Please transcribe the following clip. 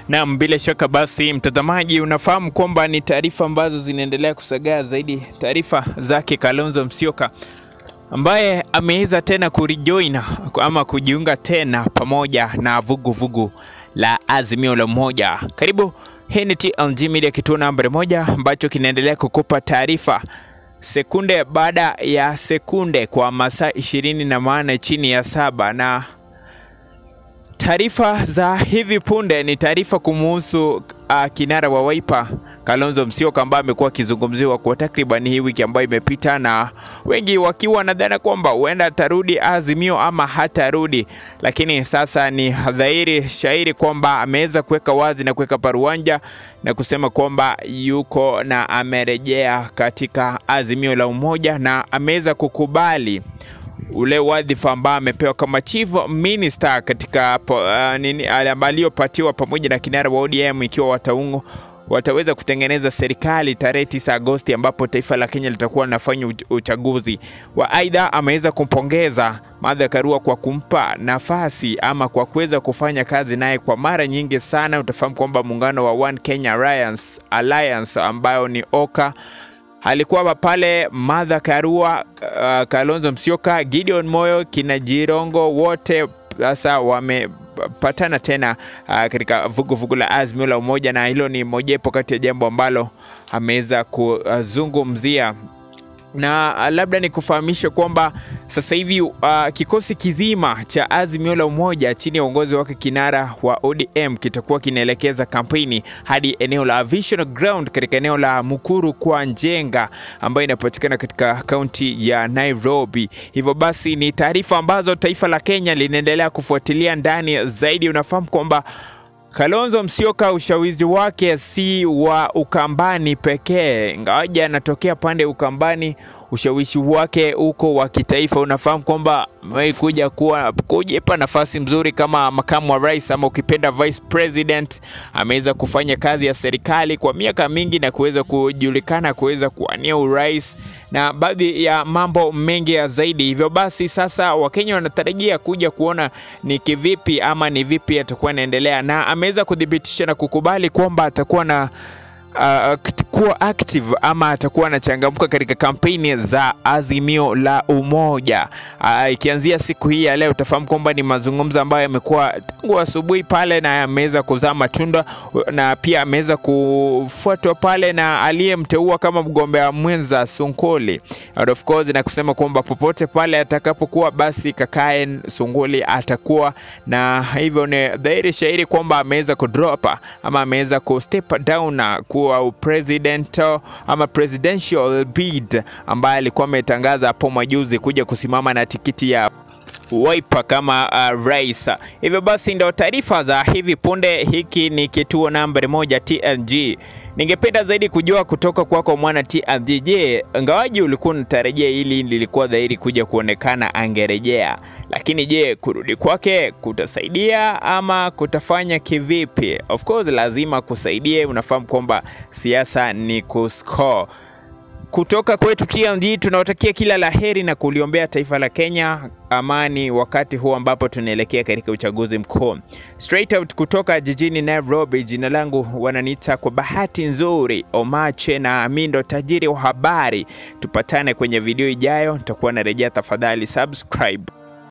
Naam, bila shaka basi mtazamaji, unafahamu kwamba ni taarifa ambazo zinaendelea kusagaa zaidi, taarifa zake Kalonzo Musyoka ambaye ameweza tena kurejoin ama kujiunga tena pamoja na vuguvugu vugu la Azimio la Umoja. Karibu, hii ni TLG Media, kituo nambari moja ambacho kinaendelea kukupa taarifa sekunde baada ya sekunde kwa masaa ishirini na manne chini ya saba na taarifa za hivi punde ni taarifa kumuhusu uh, kinara wa Wiper Kalonzo Musyoka ambaye amekuwa akizungumziwa kwa takriban hii wiki ambayo imepita, na wengi wakiwa wanadhani kwamba huenda atarudi Azimio ama hatarudi, lakini sasa ni dhahiri shairi kwamba ameweza kuweka wazi na kuweka paruanja na kusema kwamba yuko na amerejea katika Azimio la Umoja na ameweza kukubali ule wadhifa ambao amepewa kama chief minister katika uh, nini aliyopatiwa pamoja na kinara wa ODM ikiwa wataungo wataweza kutengeneza serikali tarehe 9 Agosti ambapo taifa la Kenya litakuwa linafanya uchaguzi wa. Aidha, ameweza kumpongeza Martha Karua kwa kumpa nafasi ama kwa kuweza kufanya kazi naye kwa mara nyingi sana. Utafahamu kwamba muungano wa One Kenya Alliance, Alliance ambayo ni OKA alikuwa pale Martha Karua, uh, Kalonzo Musyoka, Gideon Moyo, kina Jirongo wote sasa wamepatana tena uh, katika vuguvugu la Azimio la Umoja, na hilo ni mojawapo kati ya jambo ambalo ameweza kuzungumzia na labda ni kufahamisha kwamba sasa hivi uh, kikosi kizima cha Azimio la Umoja chini ya uongozi wake kinara wa ODM kitakuwa kinaelekeza kampeni hadi eneo la Vision Ground katika eneo la Mukuru kwa Njenga ambayo inapatikana katika kaunti ya Nairobi. Hivyo basi ni taarifa ambazo taifa la Kenya linaendelea kufuatilia ndani zaidi. Unafahamu kwamba Kalonzo Musyoka ushawishi wake si wa Ukambani pekee, ingawaje anatokea pande Ukambani, ushawishi wake uko wa kitaifa. Unafahamu kwamba amewahi kuja kuwa kujipa nafasi mzuri kama makamu wa rais ama ukipenda vice president. Ameweza kufanya kazi ya serikali kwa miaka mingi na kuweza kujulikana kuweza kuwania urais na baadhi ya mambo mengi ya zaidi. Hivyo basi sasa Wakenya wanatarajia kuja kuona ni kivipi ama ni vipi atakuwa anaendelea, na ameweza kudhibitisha na kukubali kwamba atakuwa na uh, kuwa active ama atakuwa anachangamka katika kampeni za Azimio la Umoja. Uh, ikianzia siku hii ya leo, utafahamu kwamba ni mazungumzo ambayo yamekuwa tangu asubuhi pale na yameweza kuzaa matunda na pia ameweza kufuatwa pale na aliyemteua kama mgombea mwenza Sunkoli, and of course, na kusema kwamba popote pale atakapokuwa basi kakae Sunkoli atakuwa na hivyo, ni dhahiri shahiri kwamba ameweza kudrop ama ameweza kustep down na kuwa president ama presidential bid ambaye alikuwa ametangaza hapo majuzi kuja kusimama na tikiti ya Wiper kama uh, rais. Hivyo basi ndio taarifa za hivi punde. Hiki ni kituo nambari moja TLG. Ningependa zaidi kujua kutoka kwako mwana TLG. Je, ngawaji ulikuwa unatarajia hili lilikuwa dhahiri kuja kuonekana angerejea, lakini je, kurudi kwake kutasaidia ama kutafanya kivipi? Of course lazima kusaidie. Unafahamu kwamba siasa ni kuscore kutoka kwetu TLG tunawatakia kila la heri na kuliombea taifa la Kenya amani wakati huu ambapo tunaelekea katika uchaguzi mkuu. Straight out kutoka jijini Nairobi, jina langu wananiita kwa bahati nzuri Omache na mimi ndo tajiri wa habari. Tupatane kwenye video ijayo, nitakuwa narejea. Tafadhali subscribe.